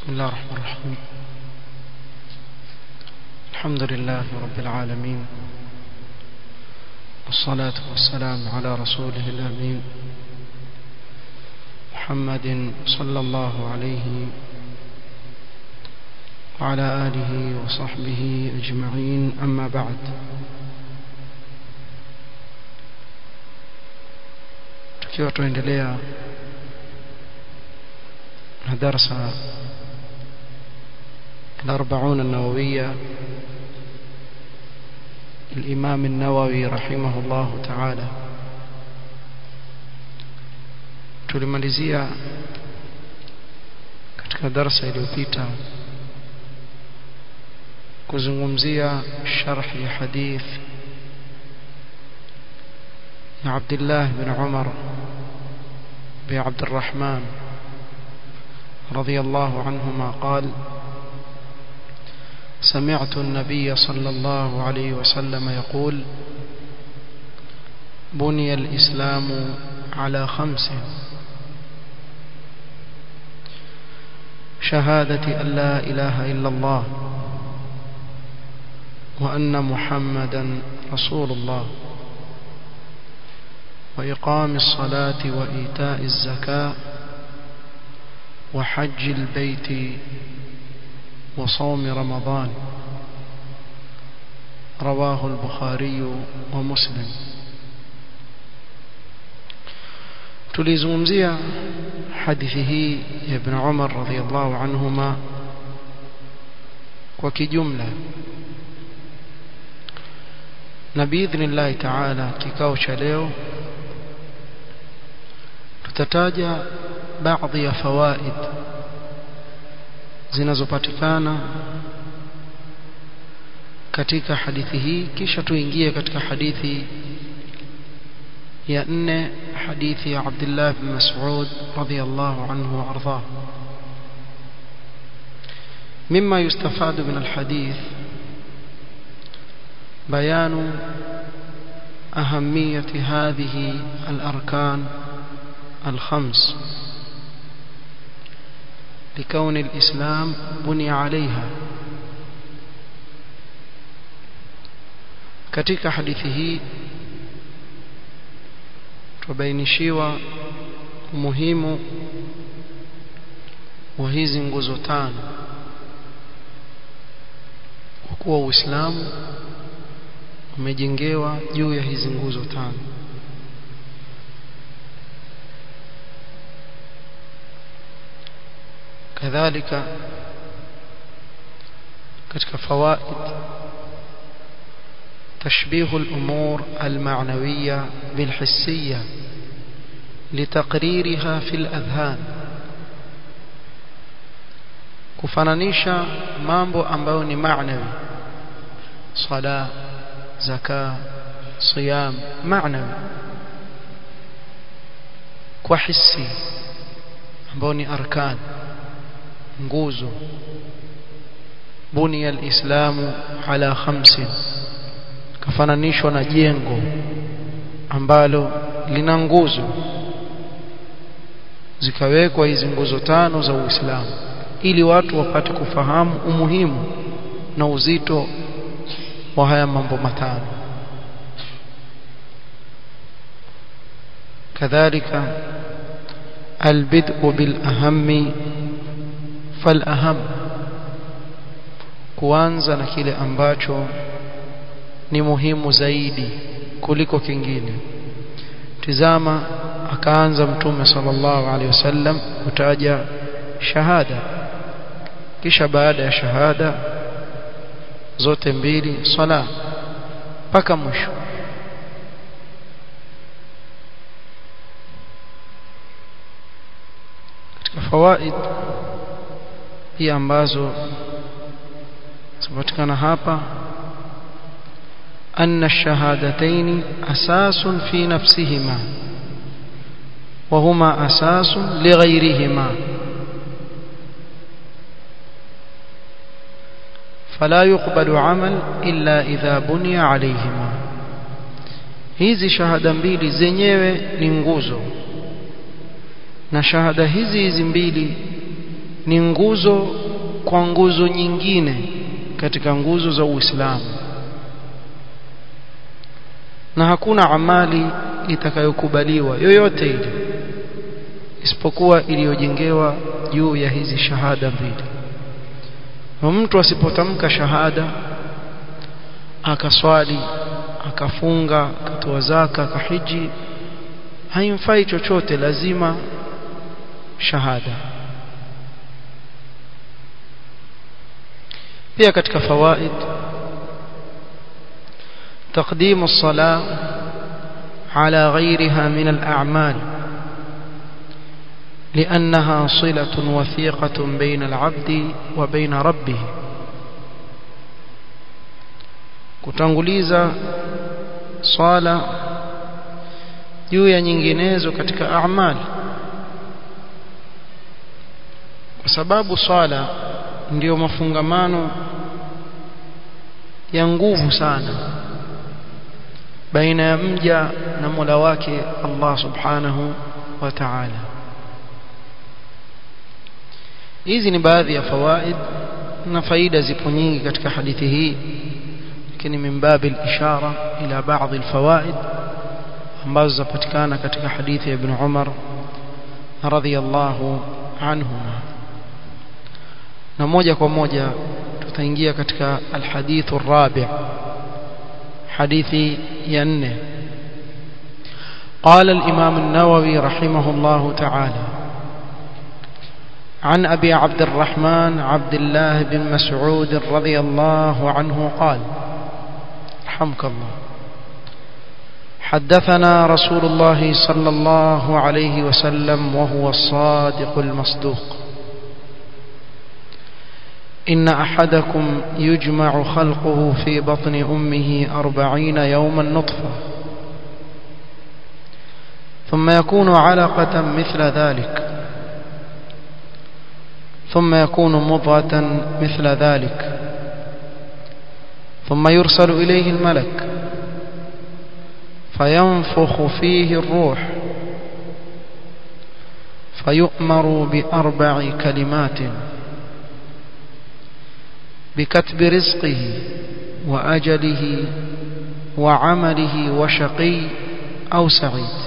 الله الرحمن الرحيم الحمد لله رب العالمين والصلاة والسلام على رسوله الأمين محمد صلى الله عليه وعلى آله وصحبه أجمعين أما بعد tukiwa tuendelea na darasa الأربعون النووية الإمام النووي رحمه الله تعالى tulimalizia katika darasa iliyopita kuzungumzia sharh ya hadith ya Abdullah bin Umar bin Abd الرحمن رضي الله عنهما قال سمعت النبي صلى الله عليه وسلم يقول بني الإسلام على خمس شهادة أن لا إله إلا الله وأن محمدا رسول الله وإقام الصلاة وإيتاء الزكاة وحج البيت وصوم رمضان رواه البخاري ومسلم tulizungumzia hadithi hii ya ibn Umar radhiyallahu anhuma kwa kijumla na biidhnillah taala kikao cha leo tutataja baadhi ya fawaid zinazopatikana katika hadithi hii kisha tuingie katika hadithi ya nne hadithi ya Abdullah bin Mas'ud radhiyallahu anhu وارضاه مما يستفاد من الحديث بيان أهمية هذه الأركان الخمس لكون الإسلام بني عليها katika hadithi hii tubainishiwa umuhimu wa hizi nguzo tano kwa kuwa Uislamu umejengewa juu ya hizi nguzo tano kadhalika katika fawaid تشبيه الأمور المعنوية بالحسية لتقريرها في الأذهان kufananisha mambo ambayo ni maanawi sala zaka siyam maanawi kwa hisi ambayo ni arkan nguzo bunia alislamu ala khamsin kafananishwa na jengo ambalo lina nguzo zikawekwa hizi nguzo tano za Uislamu ili watu wapate kufahamu umuhimu na uzito wa haya mambo matano kadhalika albid'u bil ahammi fal aham kuanza na kile ambacho ni muhimu zaidi kuliko kingine tizama akaanza mtume sallallahu alaihi wasallam kutaja shahada kisha baada ya shahada zote mbili sala mpaka mwisho katika fawaid pia ambazo zipatikana hapa أن الشهادتين أساس في نفسهما وهما أساس لغيرهما فلا يقبل عمل إلا إذا بني عليهما hizi shahada mbili zenyewe ni nguzo na shahada hizi hizi mbili ni nguzo kwa nguzo nyingine katika nguzo za Uislamu na hakuna amali itakayokubaliwa yoyote ile isipokuwa iliyojengewa juu ya hizi shahada mbili na mtu asipotamka shahada akaswali akafunga akatoa zaka akahiji haimfai chochote lazima shahada pia katika fawaid تقديم الصلاة على غيرها من الأعمال لأنها صلة وثيقة بين العبد وبين ربه kutanguliza swala juu ya nyinginezo katika amali kwa sababu swala ndiyo mafungamano ya nguvu sana baina ya mja na Mola wake Allah Subhanahu wa Ta'ala hizi ni baadhi ya fawaid na faida zipo nyingi katika hadithi hii lakini min babi al-ishara ila baadhi al-fawaid ambazo zapatikana katika hadithi ya Ibn Umar radhiyallahu anhuma na moja kwa moja tutaingia katika al-hadithu ar-rabi' hadithi ya nne قال الإمام النووي رحمه الله تعالى عن أبي عبد الرحمن عبد الله بن مسعود رضي الله عنه قال رحمك الله حدثنا رسول الله صلى الله عليه وسلم وهو الصادق المصدوق إن أحدكم يجمع خلقه في بطن أمه أربعين يوما نطفة ثم يكون علقة مثل ذلك ثم يكون مضغة مثل ذلك ثم يرسل إليه الملك فينفخ فيه الروح فيؤمر بأربع كلمات بكتب رزقه وأجله وعمله وشقي أو سعيد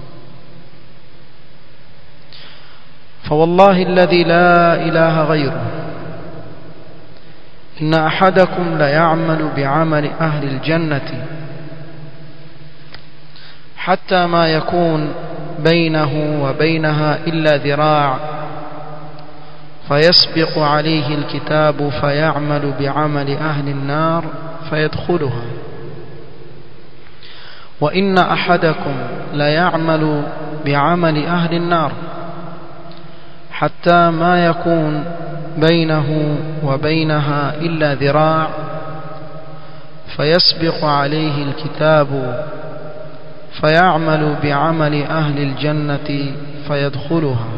فوالله الذي لا إله غيره إن أحدكم ليعمل بعمل أهل الجنة حتى ما يكون بينه وبينها إلا ذراع فيسبق عليه الكتاب فيعمل بعمل أهل النار فيدخلها وإن أحدكم ليعمل بعمل أهل النار حتى ما يكون بينه وبينها إلا ذراع فيسبق عليه الكتاب فيعمل بعمل أهل الجنة فيدخلها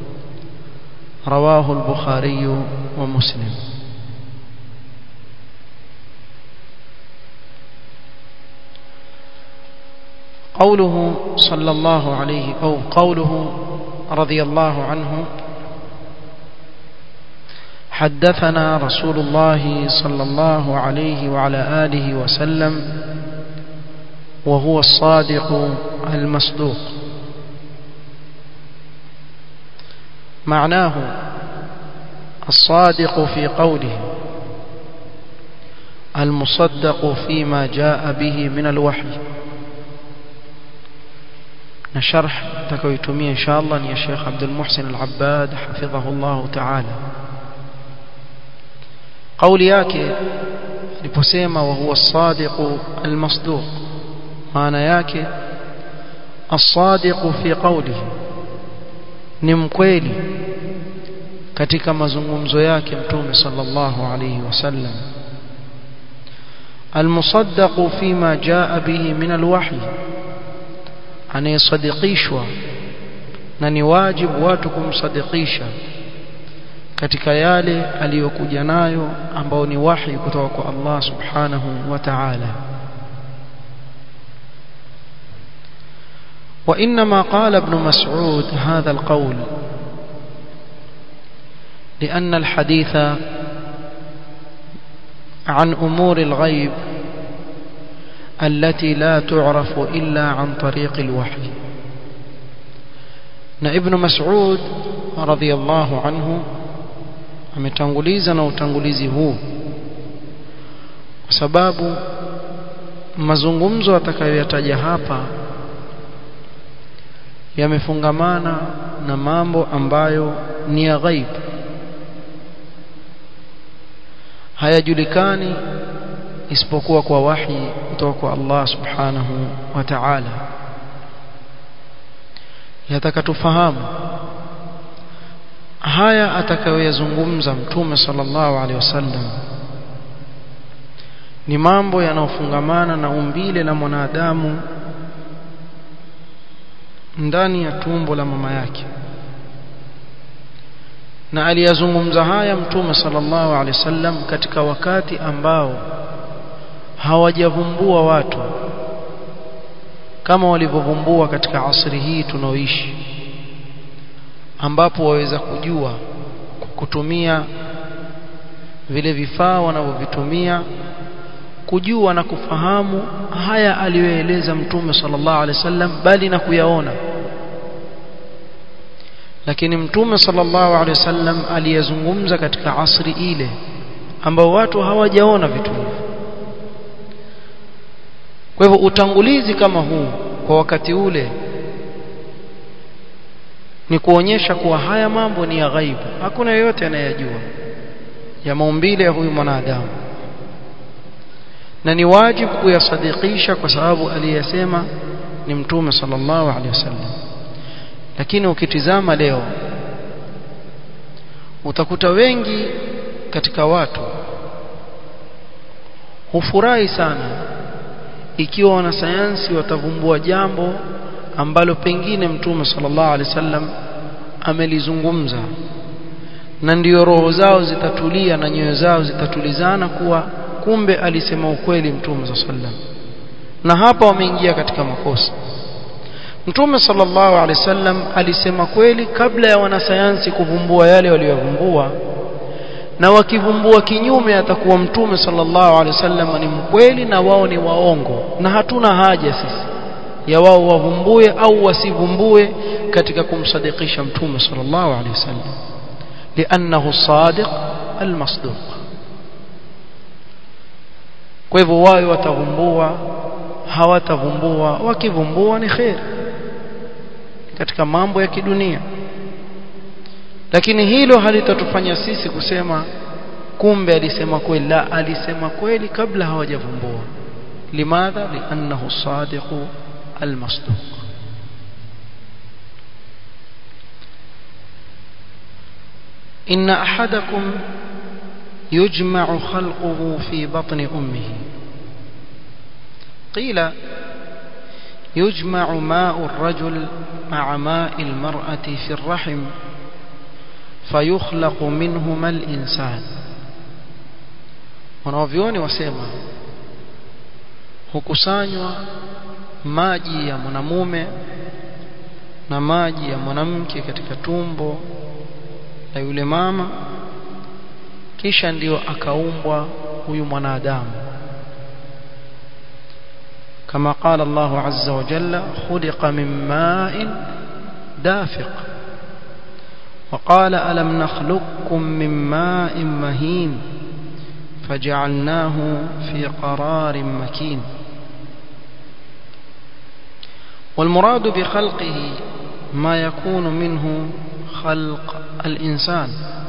رواه البخاري ومسلم قوله صلى الله عليه أو قوله رضي الله عنه حدثنا رسول الله صلى الله عليه وعلى آله وسلم وهو الصادق المصدوق معناه الصادق في قوله المصدق فيما جاء به من الوحي نشرح تكويتمي إن شاء الله يا شيخ عبد المحسن العباد حفظه الله تعالى قولي yake aliposema wa huwa as-sadiq al-masduq maana yake as-sadiq fi qawlihi ni mkweli katika mazungumzo yake mtume sallallahu alayhi wasallam المصدق فيما جاء به من الوحي anayesadikishwa na ni wajibu watu kumsadikisha katika yale aliyokuja nayo ambao ni wahi kutoka kwa Allah subhanahu wa ta'ala وإنما قال ابن مسعود هذا القول لأن الحديث عن أمور الغيب التي لا تعرف إلا عن طريق الوحي na ibn Mas'ud radhiyallahu anhu ametanguliza na utangulizi huu kwa sababu mazungumzo atakayoyataja hapa yamefungamana na mambo ambayo ni ya ghaib hayajulikani isipokuwa kwa wahi kutoka kwa Allah subhanahu wa ta'ala yataka tufahamu haya atakayoyazungumza mtume sallallahu alaihi wasallam ni mambo yanayofungamana na umbile la mwanadamu ndani ya tumbo la mama yake na aliyazungumza haya mtume sallallahu alaihi wasallam katika wakati ambao hawajavumbua watu kama walivyovumbua katika asri hii tunaoishi ambapo waweza kujua kutumia vile vifaa wanavyovitumia kujua na kufahamu haya aliyoeleza mtume sallallahu alaihi wasallam bali na kuyaona lakini mtume sallallahu alaihi wasallam aliyezungumza katika asri ile ambao watu hawajaona vitu hivyo kwa hivyo utangulizi kama huu kwa wakati ule ni kuonyesha kuwa haya mambo ni ya ghaibu hakuna yeyote anayejua ya maumbile ya huyu mwanadamu na ni wajibu kuyasadikisha kwa sababu aliyesema ni mtume sallallahu alaihi wasallam lakini ukitizama leo utakuta wengi katika watu hufurahi sana ikiwa wanasayansi watavumbua jambo ambalo pengine mtume sallallahu alaihi wasallam amelizungumza na ndiyo roho zao zitatulia na nyoyo zao zitatulizana kuwa kumbe alisema ukweli mtume sallallahu alaihi wasallam na hapa wameingia katika makosa Mtume sallallahu alaihi wasallam alisema kweli kabla ya wanasayansi kuvumbua yale waliyovumbua na wakivumbua kinyume atakuwa Mtume sallallahu alaihi wasallam ni mkweli na wao ni waongo na hatuna haja sisi ya wao wavumbue au wasivumbue katika kumsadikisha Mtume sallallahu alaihi wasallam li'annahu sadiq almasduq kwa hivyo wao watavumbua hawatavumbua wakivumbua ni khair katika mambo ya kidunia lakini hilo halitatufanya sisi kusema kumbe alisema kweli la alisema kweli kabla hawajavumbua limadha liannahu sadiqu almasduq إن أحدكم يجمع خلقه في بطن أمه قيل يجمع ماء الرجل مع ماء المرأة في الرحم فيخلق منهما الإنسان wanavyoni wasema hukusanywa maji ya mwanamume na maji ya mwanamke katika tumbo la yule mama kisha ndiyo akaumbwa huyu mwanadamu كما قال الله عز وجل خلق من ماء دافق وقال ألم نخلقكم من ماء مهين فجعلناه في قرار مكين والمراد بخلقه ما يكون منه خلق الإنسان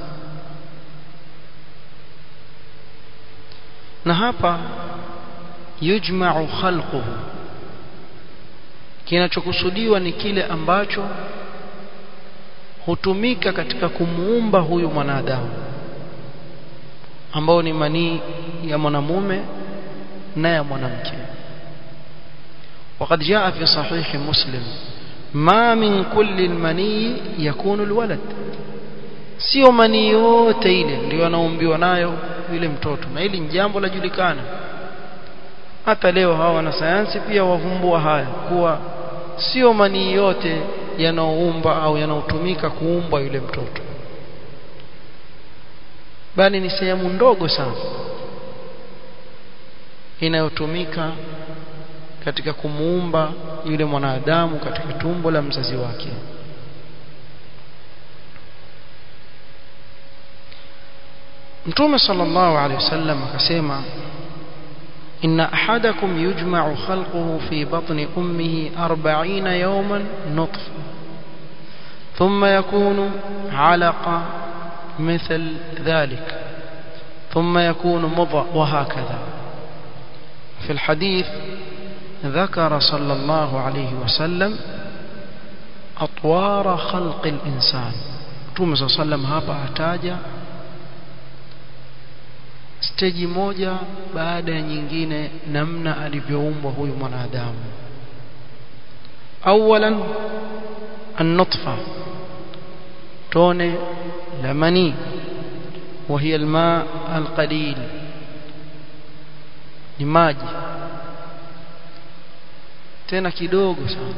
نهابا yujma'u khalquhu kinachokusudiwa ni kile ambacho hutumika katika kumuumba huyu mwanadamu ambao ni manii ya mwanamume na ya mwanamke وقد جاء في صحيح مسلم ما من كل المني يكون الولد sio manii yote ile ndio anaumbiwa nayo yule mtoto na hili ni jambo lajulikana hata leo hawa wanasayansi pia wavumbua haya kuwa sio manii yote yanaoumba au yanaotumika kuumba yule mtoto bali ni sehemu ndogo sana inayotumika katika kumuumba yule mwanadamu katika tumbo la mzazi wake Mtume sallallahu alaihi wasallam akasema inna ahadakum yujma'u khalquhu fi batni ummihi 40 yawman nutfa thumma yakunu 'alaqa مثل ذلك ثم يكون مضغ وهكذا في الحديث ذكر صلى الله عليه وسلم أطوار خلق الإنسان Mtume صلى الله عليه وسلم hapa ataja steji moja baada ya nyingine namna alivyoumbwa huyu mwanadamu awalan an-nutfa tone la mani وهي الماء القليل ni maji tena kidogo sana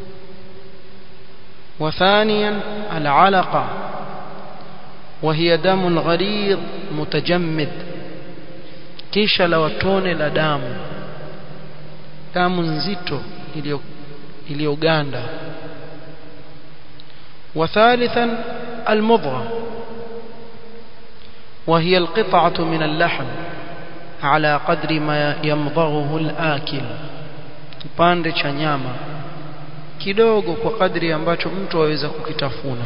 وثانيا العلقة وهي دم غليظ متجمد kisha la watone la damu damu nzito iliyoganda وثالثا المضغة وهي القطعة من اللحم على قدر ما يمضغه الآكل kipande cha nyama kidogo kwa kadri ambacho mtu aweza kukitafuna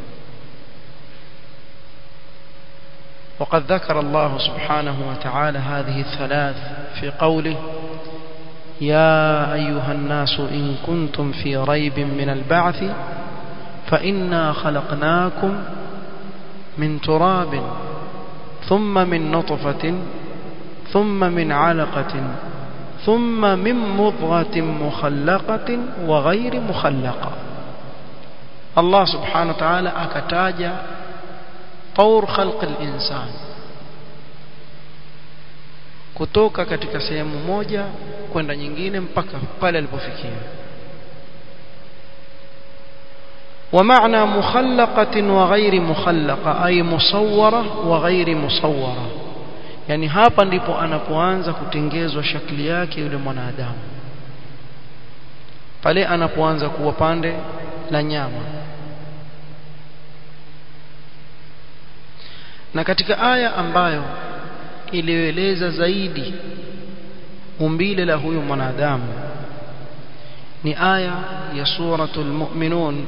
وقد ذكر الله سبحانه وتعالى هذه الثلاث في قوله يا أيها الناس إن كنتم في ريب من البعث فإنا خلقناكم من تراب ثم من نطفة ثم من علقة ثم من مضغة مخلقة وغير مخلقة الله سبحانه وتعالى أكتاج طور خلق الإنسان kutoka katika sehemu moja kwenda nyingine mpaka pale alipofikia ومعنى مخلقة وغير مخلقة أي مصورة وغير مصورة yani hapa ndipo anapoanza kutengezwa shakli yake yule mwanadamu pale anapoanza kuwa pande la nyama na katika aya ambayo iliyoeleza zaidi umbile la huyu mwanadamu ni aya ya suratul mu'minun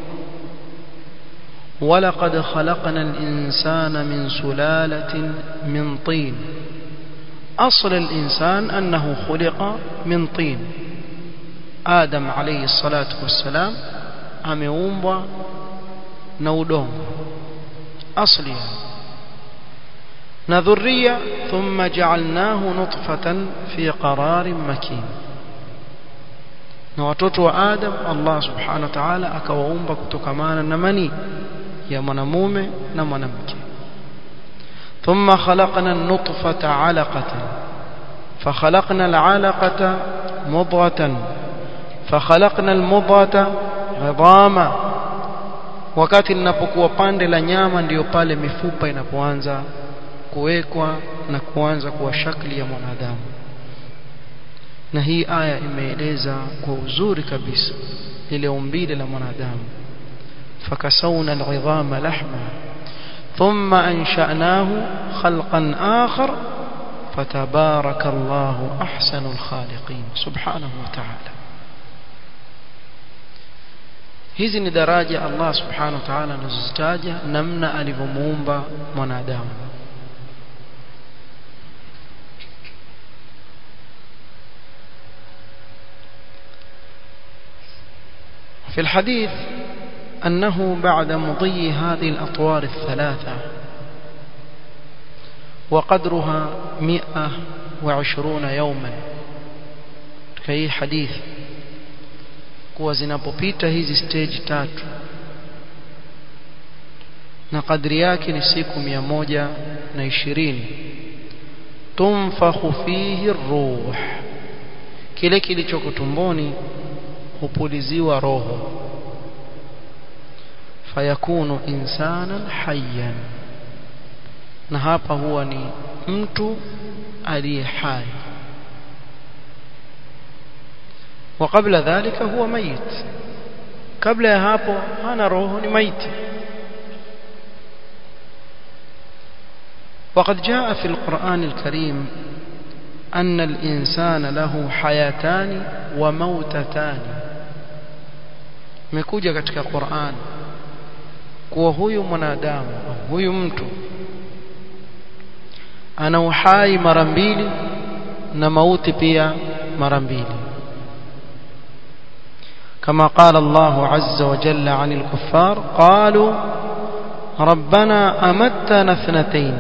ولقد خلقنا الإنسان من سلالة من طين أصل الإنسان أنه خلق من طين آدم عليه الصلاة والسلام أميومبا نودون أصلها نذرية ثم جعلناه نطفة في قرار مكين na watoto wa Adam Allah subhanahu wa ta'ala akawaumba kutokamana na mani ya mwanamume na mwanamke thumma khalaqna an-nutfata 'alaqatan fakhalaqna al-'alaqata mudghatan fakhalaqna al-mudghata 'idama wakati linapokuwa pande la nyama ndiyo pale mifupa inapoanza kuwekwa na kuanza kuwa shakli ya mwanadamu na hii aya imeeleza kwa uzuri kabisa ile umbile la mwanadamu fakasawna al'idhama lahma thumma ansha'nahu khalqan akhar fatabaraka Allahu ahsanul khaliqin subhanahu wa ta'ala hizi ni daraja Allah subhanahu wa ta'ala anazozitaja namna alivyomuumba mwanadamu في الحديث أنه بعد مضي هذه الأطوار الثلاثة وقدرها مئة وعشرون يوما كي حديث kuwa zinapopita hizi stage tatu na kadri yake ni siku mia moja na ishirini tumfakhu fihi ruh kile kilichoko tumboni hupuliziwa roho fayakunu insanan hayyan na hapa huwa ni mtu aliye hai وقبل ذلك هو ميت قبل ya hapo hana roho ni maiti وقد جاء في القرآن الكريم أن الإنسان له حياتان وموتتان mekuja katika Qur'an kuwa huyu mwanadamu huyu mtu ana uhai mara mbili na mauti pia mara mbili كما قال الله عز وجل عن الكفار قالوا ربنا أمتنا اثنتين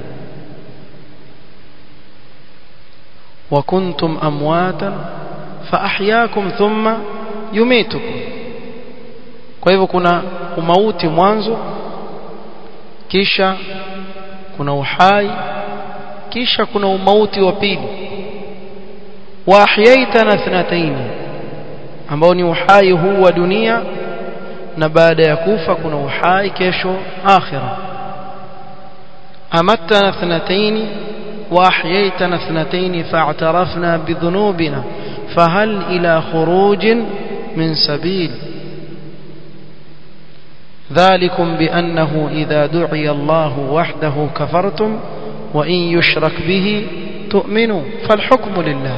وكنتم أمواتا فأحياكم ثم يميتكم kwa hivyo kuna umauti mwanzo kisha kuna uhai kisha kuna umauti wa pili wa ahyaitana thnataini ambao ni uhai huu wa dunia na baada ya kufa kuna uhai kesho akhira amattana thnataini wa ahyaitana thnataini fa'tarafna bidhunubina fahal ila khurujin min sabil ذلكم بأنه إذا دعي الله وحده كفرتم وإن يشرك به تؤمنوا فالحكم لله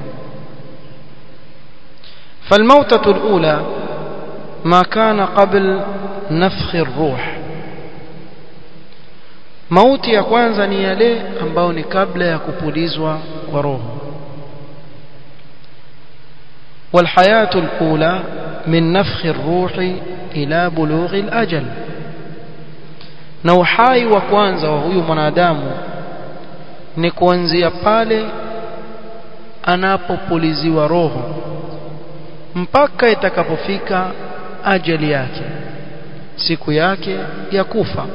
فالموتة الأولى ما كان قبل نفخ الروح mauti ya kwanza ni yale ambayo ni kabla ya kupulizwa kwa roho walhayatu alula min nafkhi arruhi ila bulughi alajal na uhai wa kwanza wa huyu mwanadamu ni kuanzia pale anapopuliziwa roho mpaka itakapofika ajali yake siku yake ya kufa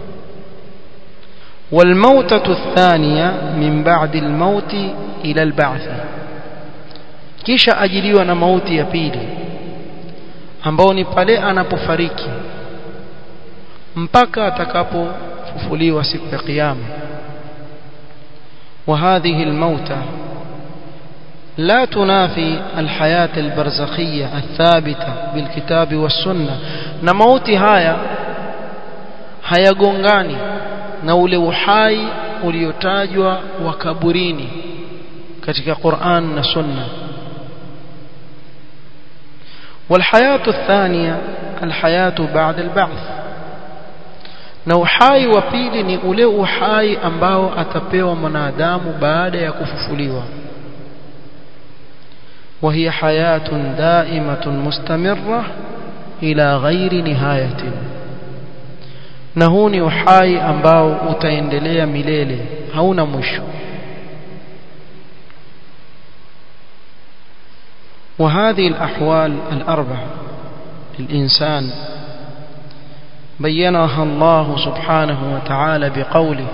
والموتة الثانية من بعد الموت إلى البعث kisha ajiliwa na mauti ya pili ambao ni pale anapofariki mpaka atakapofufuliwa siku ya kiyama وهذه الموتى لا تنافي الحياة البرزخية الثابتة بالكتاب والسنة na mauti haya hayagongani na ule uhai uliotajwa wa kaburini katika Qur'an na Sunna والحياة الثانية الحياة بعد البعث na uhai wa pili ni ule uhai ambao atapewa mwanadamu baada ya kufufuliwa وهي حياة دائمة مستمرة إلى غير نهاية na huu ni uhai ambao utaendelea milele hauna mwisho وهذه الأحوال الأربع للإنسان بينها الله سبحانه وتعالى بقوله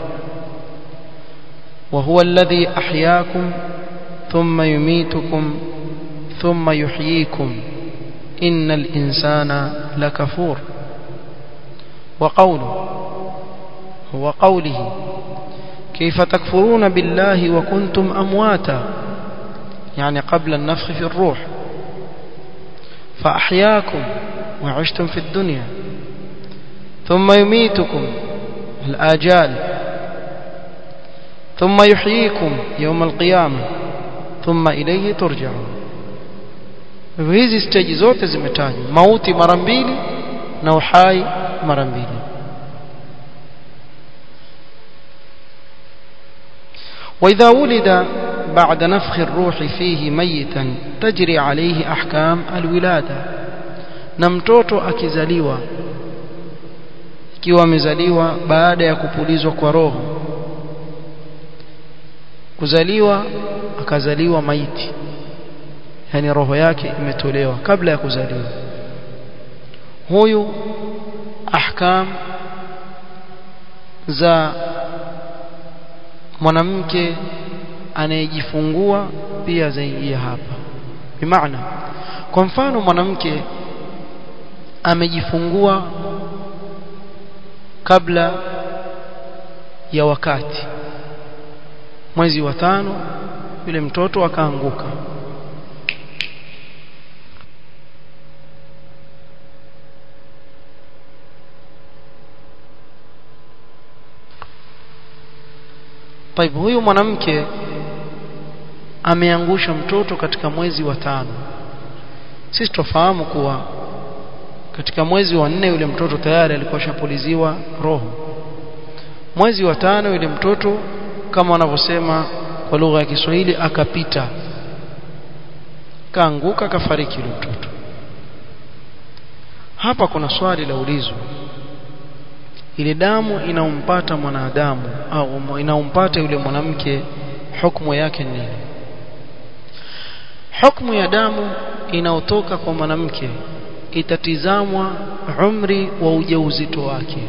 وهو الذي أحياكم ثم يميتكم ثم يحييكم إن الإنسان لكفور وقوله هو قوله كيف تكفرون بالله وكنتم أمواتا يعني قبل النفخ في الروح فأحياكم وعشتم في الدنيا ثم يميتكم الآجال ثم يحييكم يوم القيامة ثم إليه ترجعون hizi stage zote zimetajwa mauti mara mbili na uhai mara mbili وإذا ولد بعد نفخ الروح فيه ميتا تجري عليه أحكام الولادة نمتوتو akizaliwa ikiwa amezaliwa baada ya kupulizwa kwa roho kuzaliwa akazaliwa maiti yani roho yake imetolewa kabla ya kuzaliwa huyu ahkam za mwanamke anayejifungua pia zaingia hapa bimaana kwa mfano mwanamke amejifungua kabla ya wakati mwezi wa tano yule mtoto akaanguka طيب huyu mwanamke ameangusha mtoto katika mwezi wa tano sisi tufahamu kuwa katika mwezi wa nne yule mtoto tayari alikuwa shapuliziwa roho mwezi wa tano yule mtoto kama wanavyosema kwa lugha ya Kiswahili akapita kaanguka kafariki yule mtoto hapa kuna swali la ulizo ile damu inaompata mwanadamu au inaompata yule mwanamke hukumu yake nini hukumu ya damu inaotoka kwa mwanamke itatizamwa umri wa ujauzito wake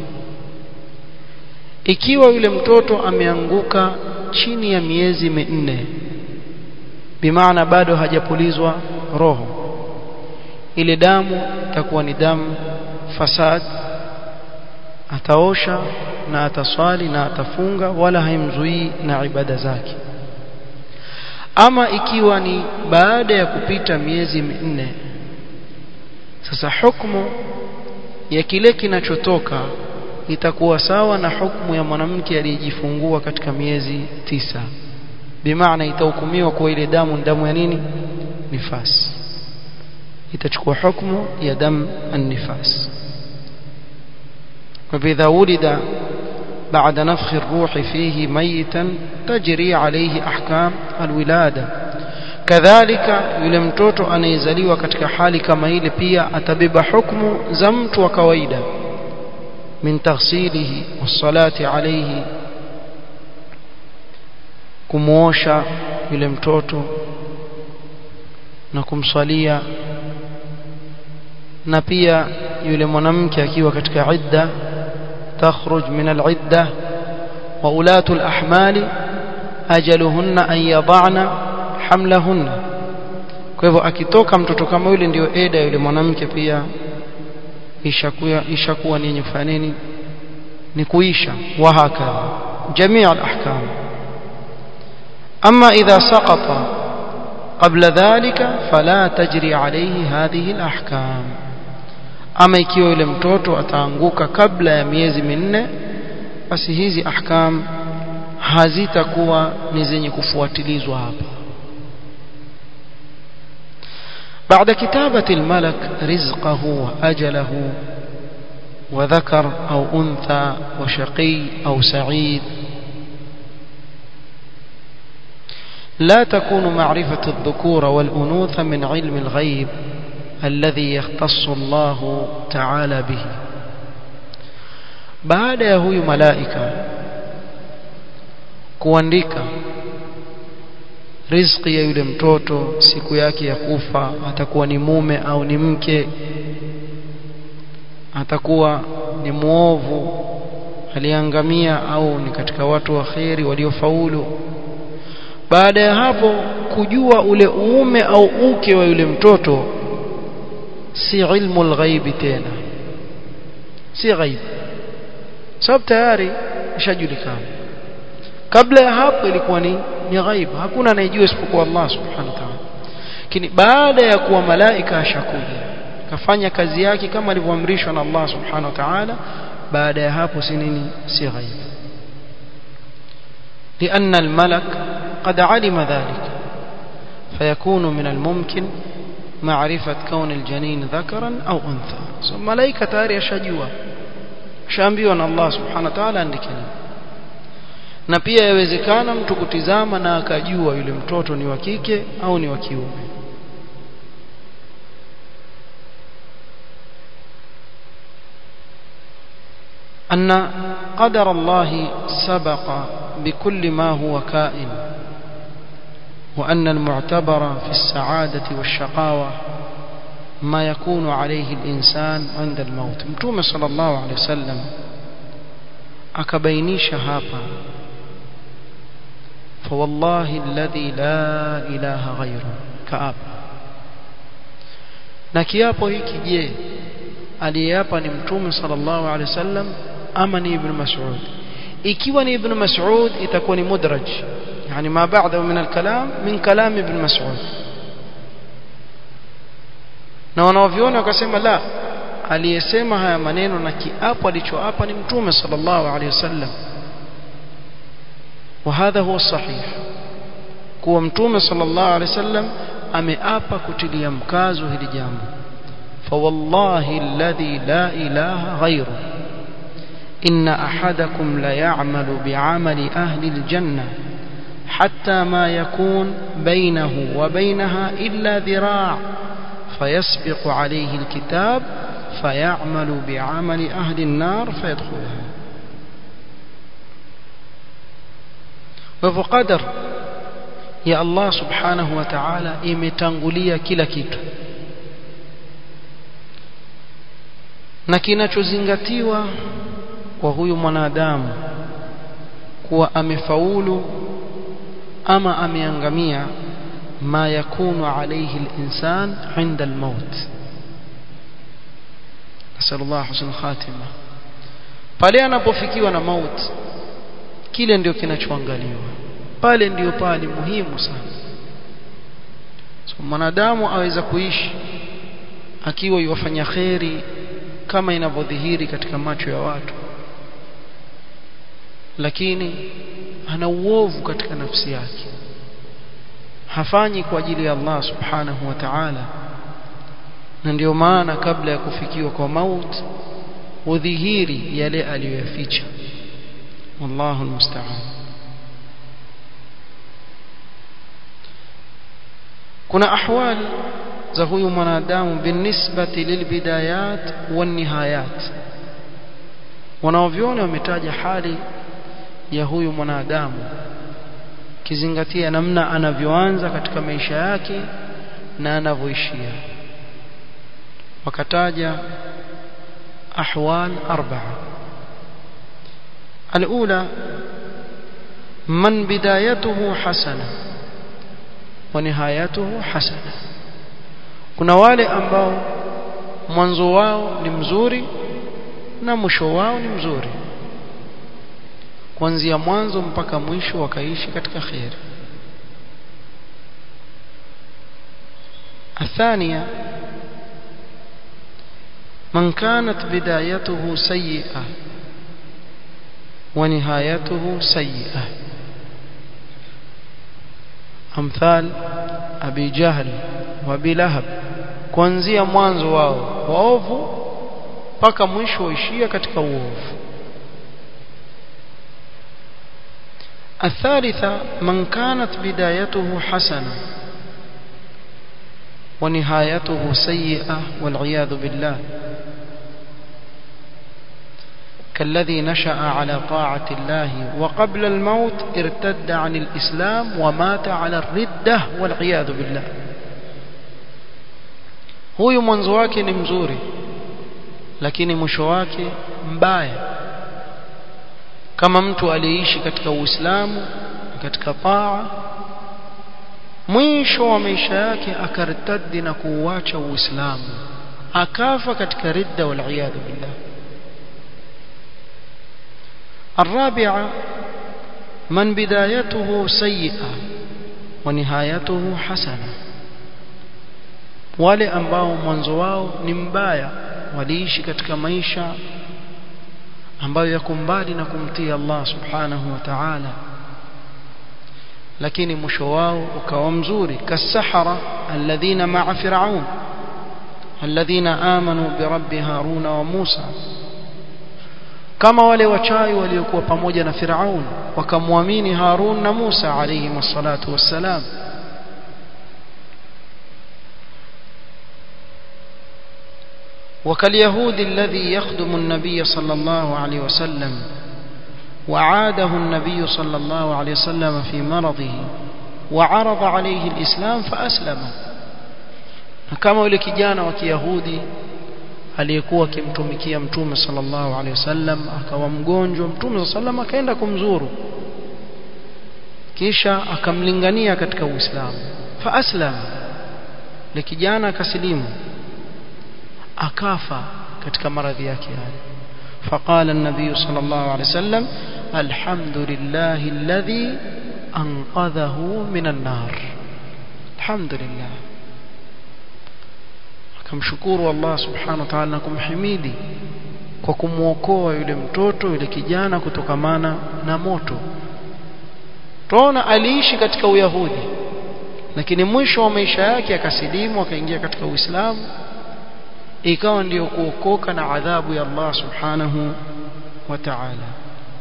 ikiwa yule mtoto ameanguka chini ya miezi minne bimaana bado hajapulizwa roho ile damu itakuwa ni damu fasad ataosha na ataswali na atafunga wala haimzuii na ibada zake ama ikiwa ni baada ya kupita miezi minne sasa hukumu ya kile kinachotoka itakuwa sawa na hukumu ya mwanamke aliyejifungua katika miezi tisa bimaana itahukumiwa kuwa ile damu ni damu ya nini nifas itachukua hukumu ya damu an-nifas فإذا ولد بعد نفخ الروح فيه ميتا تجري عليه أحكام الولادة كذلك yule mtoto anayezaliwa katika hali kama ile pia atabeba hukumu za mtu wa kawaida min taghsilihi wassalati alayhi kumuosha yule mtoto na kumswalia na pia yule mwanamke akiwa katika idda تخرج من العدة وأولاة الأحمال أجلهن أن يضعن حملهن kwa hivyo akitoka mtoto kama yule ndio eda yule mwanamke pia ishakuwa ishakuwa ni yenye kufanya nini ni kuisha wa hakadha jamii al-ahkam ama idha saqata qabla dhalika fala tajri alayhi hadhihi al-ahkam ama ikiwa yule mtoto ataanguka kabla ya miezi minne basi hizi ahkam hazitakuwa ni zenye kufuatilizwa hapa بعد كتابة الملك رزقه وأجله وذكر أو أنثى وشقي أو سعيد لا تكون معرفة الذكور والأنوثة من علم الغيب الذي يختص الله تعالى به baada ya huyu malaika kuandika riziki ya yule mtoto siku yake ya kufa atakuwa ni mume au ni mke atakuwa ni muovu aliangamia au ni katika watu wa kheri waliofaulu baada ya hapo kujua ule uume au uke wa yule mtoto si ilmu alghaibi tena si ghaib sababu tayari ishajulikana kabla ya hapo ilikuwa ni ni ghaib hakuna anayejua isipokuwa Allah subhanahu wa ta'ala lakini baada ya kuwa malaika ashakuja kafanya kazi yake kama alivyoamrishwa na Allah subhanahu wa ta'ala baada ya hapo si nini si ghaib لأن الملك قد علم ذلك فيكون من الممكن معرفة كون الجنين ذكرا أو أنثى so, ملائكة tayari ashajua shaambiwa na Allah subhanahu wa ta'ala andikeni na pia yawezekana mtu kutizama na akajua yule mtoto ni wa kike au ni wa kiume أن قدر الله سبق بكل ما هو كائن وأن المعتبر في السعادة والشقاوة ما يكون عليه الإنسان عند الموت متوم صلى الله عليه وسلم أكبينيش هابا فوالله الذي لا إله غيره كأب na kiapo hiki je aliyeapa ni mtume sallallahu alaihi wasallam ama ni ibn mas'ud ikiwa ni ibn Mas'ud itakuwa ni mudraj yani ma ba'dahu min al-kalam min kalam ibn Mas'ud na wanaoviona wakasema la aliyesema haya maneno na kiapo alichoapa ni mtume sallallahu alaihi wasallam وهذا هو الصحيح kuwa mtume sallallahu alaihi wasallam ameapa kutilia mkazo hili jambo فوالله الذي لا إله غيره إن أحدكم ليعمل بعمل أهل الجنة حتى ما يكون بينه وبينها إلا ذراع فيسبق عليه الكتاب فيعمل بعمل أهل النار فيدخلها وفقدر يا الله سبحانه وتعالى imetangulia kila kitu na kinachozingatiwa kwa huyu mwanadamu kuwa amefaulu ama ameangamia ma yakunu alayhi al-insan 'inda al-maut nasallallahu husnul khatima pale anapofikiwa na mauti kile ndio kinachoangaliwa pale ndio pale muhimu sana so mwanadamu aweza kuishi akiwa yuwafanya kheri kama inavyodhihiri katika macho ya watu lakini ana uovu katika nafsi yake hafanyi kwa ajili ya Allah subhanahu wa ta'ala na ndio maana kabla ya kufikiwa kwa mauti udhihiri yale aliyoyaficha wallahu almusta'an kuna ahwal za huyu mwanadamu binisbati lilbidayat wan nihayat wanaoviona wametaja hali ya huyu mwanadamu kizingatia namna anavyoanza katika maisha yake na anavyoishia wakataja ahwal arba'a الأولى من بدايته حسنة ونهايته حسنة kuna wale ambao mwanzo wao ni mzuri na mwisho wao ni mzuri kuanzia mwanzo mpaka mwisho wakaishi katika khair الثانية من كانت بدايته سيئة ونهايته سيئة أمثال أبي جهل وأبي لهب kuanzia mwanzo wao waovu mpaka mwisho waishia katika uovu الثالثة من كانت بدايته حسنة ونهايته سيئة والعياذ بالله كالذي نشأ على طاعة الله وقبل الموت ارتد عن الإسلام ومات على الردة والعياذ بالله huyu mwanzo wake ni mzuri lakini mwisho wake mbaya kama mtu aliyeishi katika Uislamu katika taa mwisho wa maisha yake akartadi na kuuacha Uislamu akafa katika ridda wal billah الرابعة من بدايته سيئة ونهايته حسنة wale ambao mwanzo wao ni mbaya waliishi katika maisha ambayo yako mbali na kumtii Allah subhanahu wa ta'ala lakini mwisho wao ukawa mzuri kasahara alladhina ma'a fir'aun alladhina amanu bi rabbi haruna wa musa kama wale wachawi waliokuwa pamoja na Firaun wakamwamini Harun na Musa alayhi wassalatu wassalam وكاليهود الذي يخدم النبي صلى الله عليه وسلم وعاده النبي صلى الله عليه وسلم في مرضه وعرض عليه الإسلام فأسلم كما ولك جانا وكيهودي aliyekuwa akimtumikia mtume sallallahu alaihi wasallam akawa mgonjwa mtume sallam akaenda kumzuru kisha akamlingania katika uislamu fa aslam le kijana akasilimu akafa katika maradhi yake haya فقال النبي صلى الله عليه وسلم alhamdulillahi alladhi anqadhahu minan nar alhamdulillah akamshukuru Allah subhanahu wa ta'ala na kumhimidi kwa kumwokoa yule mtoto yule kijana kutokamana na moto tunaona aliishi katika uyahudi lakini mwisho wa maisha yake akasilimu akaingia katika uislamu ikawa ndiyo kuokoka na adhabu ya Allah subhanahu wa ta'ala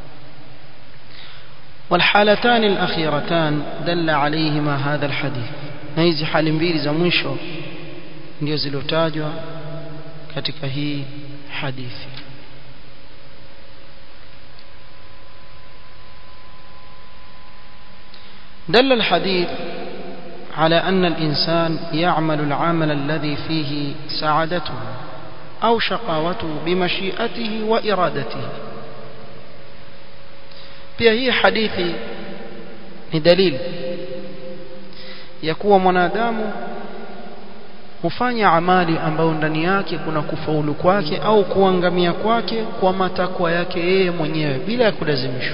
والحالتان الأخيرتان دل عليهما هذا الحديث na hizi hali mbili za mwisho ndio zilotajwa katika hii hadithi دل الحديث على أن الإنسان يعمل العمل الذي فيه سعادته أو شقاوته بمشيئته وإرادته pia hii hadithi ni dalili ya kuwa mwanadamu hufanya amali ambayo ndani yake kuna kufaulu kwake au kuangamia kwake kwa matakwa yake yeye mwenyewe bila ya kulazimishwa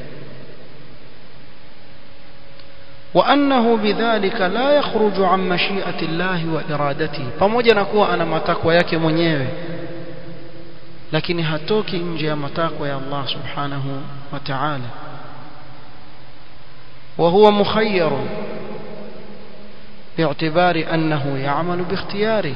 وأنه بذلك لا يخرج عن مشيئة الله وإرادته pamoja na kuwa ana matakwa yake mwenyewe lakini hatoki nje ya matakwa ya Allah subhanahu wa ta'ala وهو مخير باعتبار أنه يعمل باختياره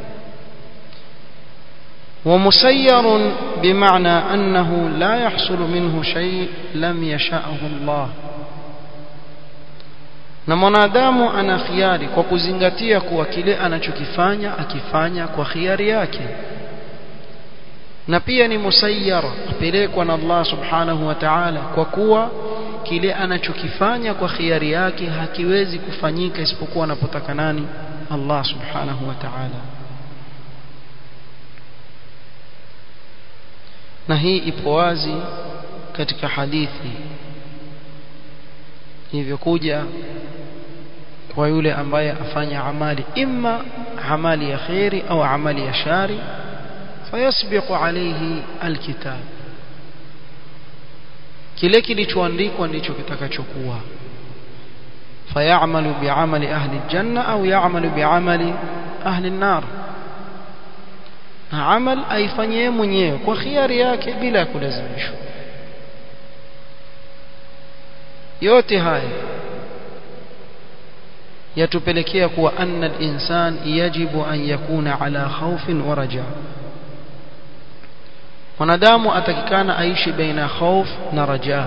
ومسير بمعنى أنه لا يحصل منه شيء لم يشأه الله na mwanadamu ana khiari kwa kuzingatia kuwa kile anachokifanya akifanya kwa khiari yake na pia ni musayyar apelekwa na Allah subhanahu wa ta'ala kwa kuwa kile anachokifanya kwa khiari yake hakiwezi kufanyika isipokuwa anapotaka nani Allah subhanahu wa ta'ala na hii ipo wazi katika hadithi ilivyokuja kwa yule ambaye afanya amali imma amali ya khairi au amali ya shari fayasbiqu alayhi alkitab kile kilichoandikwa ndicho kitakachokuwa fayamalu biamali ahli aljanna au yamalu biamali ahli an-nar na amal aifanyie mwenyewe kwa khiari yake bila kulazimishwa yote haya yatupelekea kuwa anna al-insan yajibu an yakuna ala khawfin wa raja mwanadamu atakikana aishi baina khawf na raja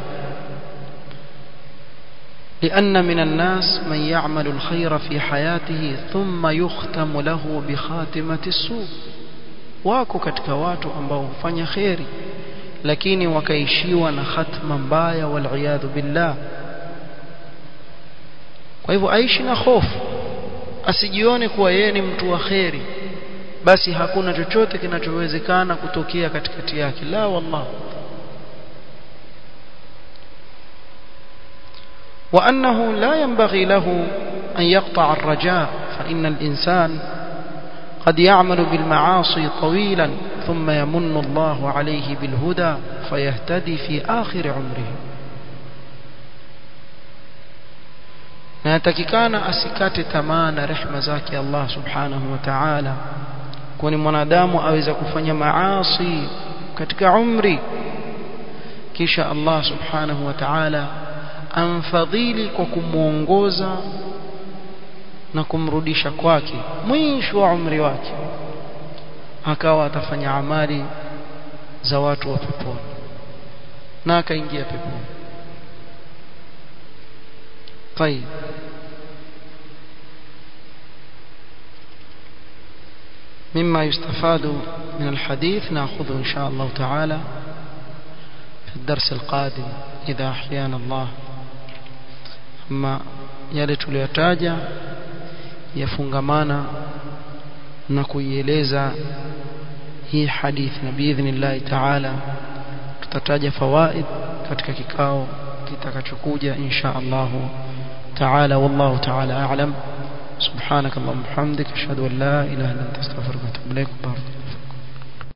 لأن من الناس من يعمل الخير في حياته ثم يختم له بخاتمة السوء wako katika watu ambao hufanya kheri lakini wakaishiwa na khatma mbaya wal billah kwa hivyo aishi na hofu asijione kuwa yeye ni mtu wa kheri basi hakuna chochote kinachowezekana kutokea katikati yake la wallah وأنه لا ينبغي له أن يقطع الرجاء فإن الإنسان قد يعمل بالمعاصي طويلا ثم يمن الله عليه بالهدى فيهتدي في آخر عمره na yatakikana asikate tamaa na rehma zake Allah subhanahu wa ta'ala kwani mwanadamu aweza kufanya maasi katika umri kisha Allah subhanahu wa ta'ala amfadhili kwa kumuongoza na kumrudisha kwake mwisho wa umri wake akawa atafanya amali za watu wa peponi na akaingia peponi طيب مما يستفاد من الحديث ناخذه إن شاء الله تعالى في الدرس القادم إذا أحيانا الله أما yale tuliyotaja yafungamana na kuieleza hii hadithi na biidhnillahi taala tutataja fawaid katika kikao kitakachokuja insha Allah taala wallahu taala a'lam subhanak allahumma hamdik ashhadu an la ilaha illa anta astaghfiruka wa atubu ilaik